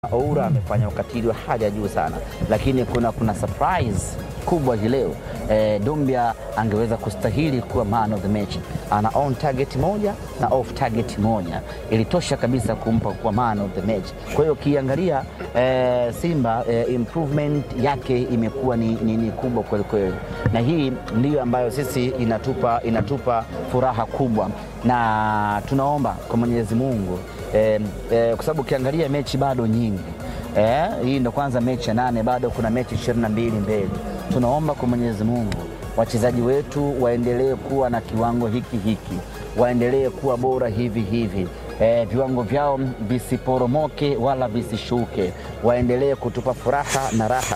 Oura amefanya ukatili wa hali ya juu sana, lakini kuna, kuna surprise kubwa hii leo eh, Dumbia angeweza kustahili kuwa man of the match. Ana on target moja na off target moja, ilitosha kabisa kumpa kuwa man of the match. Kwa hiyo ukiangalia eh, Simba eh, improvement yake imekuwa ni, ni, ni kubwa kweli kweli, na hii ndiyo ambayo sisi inatupa, inatupa furaha kubwa, na tunaomba kwa Mwenyezi Mungu eh, eh, kwa sababu ukiangalia mechi bado nyingi eh, hii ndo kwanza mechi ya nane, bado kuna mechi ishirini na mbili mbele. Tunaomba kwa Mwenyezi Mungu wachezaji wetu waendelee kuwa na kiwango hiki hiki, waendelee kuwa bora hivi hivi eh, viwango vyao visiporomoke wala visishuke, waendelee kutupa furaha na raha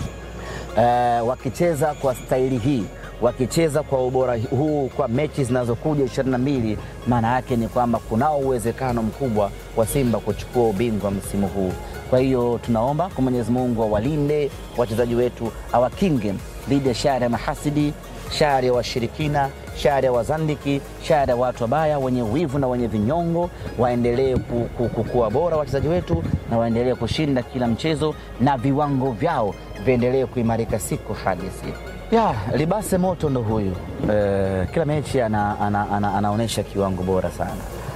eh, wakicheza kwa staili hii wakicheza kwa ubora huu kwa mechi zinazokuja ishirini na mbili, maana yake ni kwamba kunao uwezekano mkubwa wa Simba kuchukua ubingwa msimu huu. Kwa hiyo tunaomba kwa Mwenyezi Mungu awalinde wachezaji wetu, awakinge dhidi ya shari ya mahasidi, shari ya washirikina, shari ya wazandiki, shari ya watu wabaya wenye wivu na wenye vinyongo. Waendelee kuwa bora wachezaji wetu na waendelee kushinda kila mchezo na viwango vyao viendelee kuimarika siku hadi siku. Ya, Libase Moto ndo huyu e, kila mechi ana, ana, ana, anaonyesha kiwango bora sana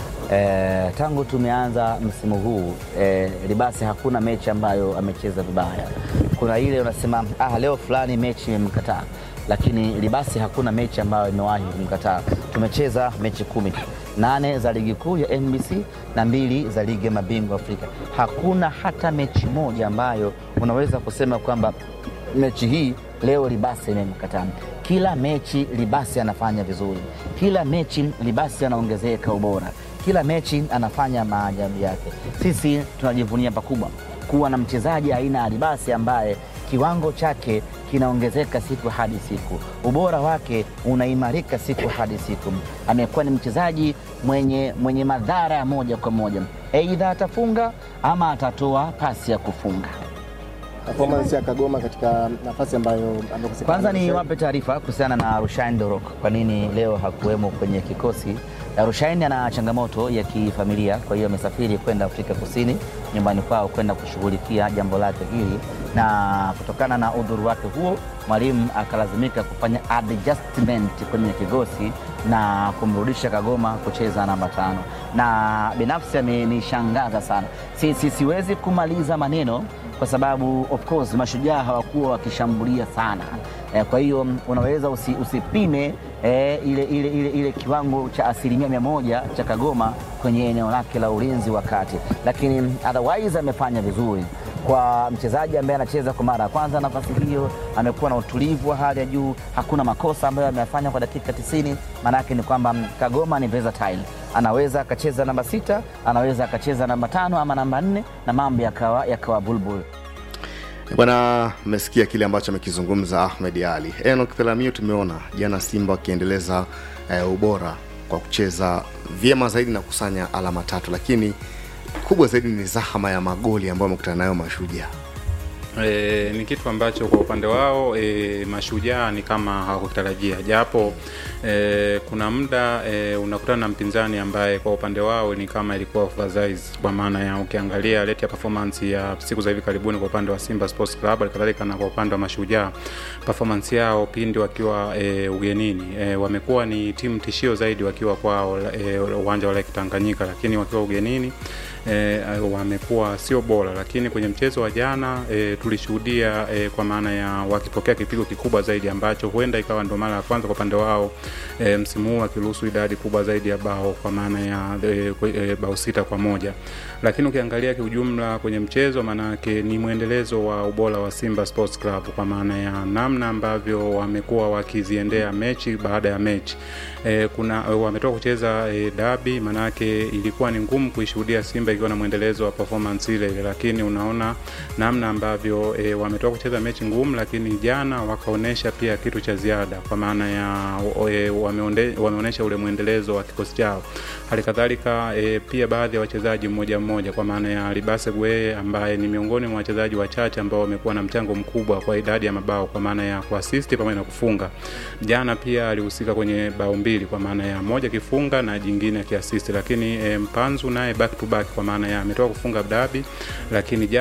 e, tangu tumeanza msimu huu e, Libase hakuna mechi ambayo amecheza vibaya. Kuna ile unasema ah, leo fulani mechi imemkataa, lakini Libase hakuna mechi ambayo imewahi kumkataa. Tumecheza mechi kumi nane za ligi kuu ya NBC na mbili za ligi ya mabingwa Afrika. Hakuna hata mechi moja ambayo unaweza kusema kwamba mechi hii leo Libasi imemkataa. Kila mechi Libasi anafanya vizuri, kila mechi Libasi anaongezeka ubora, kila mechi anafanya maajabu yake. Sisi tunajivunia pakubwa kuwa na mchezaji aina ya Libasi ambaye kiwango chake kinaongezeka siku hadi siku, ubora wake unaimarika siku hadi siku. Amekuwa ni mchezaji mwenye, mwenye madhara ya moja kwa moja, aidha atafunga ama atatoa pasi ya kufunga. Performance ya Kagoma katika nafasi ambayo amekosekana. Kwanza ni wape taarifa kuhusiana na Rushain Dorok, kwa nini leo hakuwemo kwenye kikosi. Rushain ana changamoto ya kifamilia, kwa hiyo amesafiri kwenda Afrika Kusini nyumbani kwao kwenda kushughulikia jambo lake hili, na kutokana na udhuru wake huo mwalimu akalazimika kufanya adjustment kwenye kikosi na kumrudisha Kagoma kucheza namba tano, na binafsi amenishangaza sana. Si, si, siwezi kumaliza maneno kwa sababu of course mashujaa hawakuwa wakishambulia sana e, kwa hiyo unaweza usi, usipime e, ile, ile, ile, ile kiwango cha asilimia mia moja cha Kagoma kwenye eneo lake la ulinzi wa kati, lakini otherwise amefanya vizuri kwa mchezaji ambaye anacheza kwa mara ya kwanza nafasi hiyo. Amekuwa na utulivu wa hali ya juu, hakuna makosa ambayo amefanya kwa dakika tisini. Maana yake ni kwamba Kagoma ni versatile, anaweza akacheza namba sita, anaweza akacheza namba tano ama namba nne na mambo yakawa yakawa bulbul. Bwana, mmesikia kile ambacho amekizungumza Ahmed Ali. Enoch Pelamio, tumeona jana Simba wakiendeleza eh, ubora kwa kucheza vyema zaidi na kusanya alama tatu, lakini kubwa zaidi ni zahama ya magoli ambayo wamekutana nayo Mashujaa. E, ni kitu ambacho kwa upande wao e, Mashujaa ni kama hawakutarajia, japo e, kuna muda e, unakutana na mpinzani ambaye kwa upande wao ni kama ilikuwa oversize, kwa maana ya ukiangalia rate ya performance ya siku za hivi karibuni kwa upande wa Simba Sports Club, halikadhalika na kwa upande wa Mashujaa, performance yao pindi wakiwa e, ugenini e, wamekuwa ni timu tishio zaidi wakiwa kwao uwanja e, wa Lake Tanganyika, lakini wakiwa ugenini E, wamekuwa sio bora, lakini kwenye mchezo wa jana e, tulishuhudia e, kwa maana ya wakipokea kipigo kikubwa zaidi ambacho huenda ikawa ndo mara ya kwanza kwa upande wao e, msimu huu wakiruhusu idadi kubwa zaidi ya bao kwa maana ya e, e, bao sita kwa moja, lakini ukiangalia kiujumla kwenye mchezo, maanake ni mwendelezo wa ubora wa Simba Sports Club kwa maana ya namna ambavyo wamekuwa wakiziendea mechi baada ya mechi e, kuna wametoka kucheza e, dabi, maanake ilikuwa ni ngumu kuishuhudia Simba ikiwa na mwendelezo wa performance ile ile, lakini unaona namna ambavyo e, wametoka kucheza mechi ngumu, lakini jana wakaonyesha pia kitu cha ziada kwa maana ya e, wameonyesha ule mwendelezo wa kikosi chao. Hali kadhalika e, pia baadhi ya wachezaji mmoja mmoja kwa maana ya Libase Bweye ambaye ni miongoni mwa wachezaji wachache ambao wamekuwa na mchango mkubwa kwa idadi ya mabao kwa maana ya kuasisti pamoja na kufunga. Jana pia alihusika kwenye bao mbili kwa maana ya moja kifunga na jingine akiasisti, lakini e, Mpanzu naye back to back kwa kwa maana ya ametoka kufunga dabi, lakini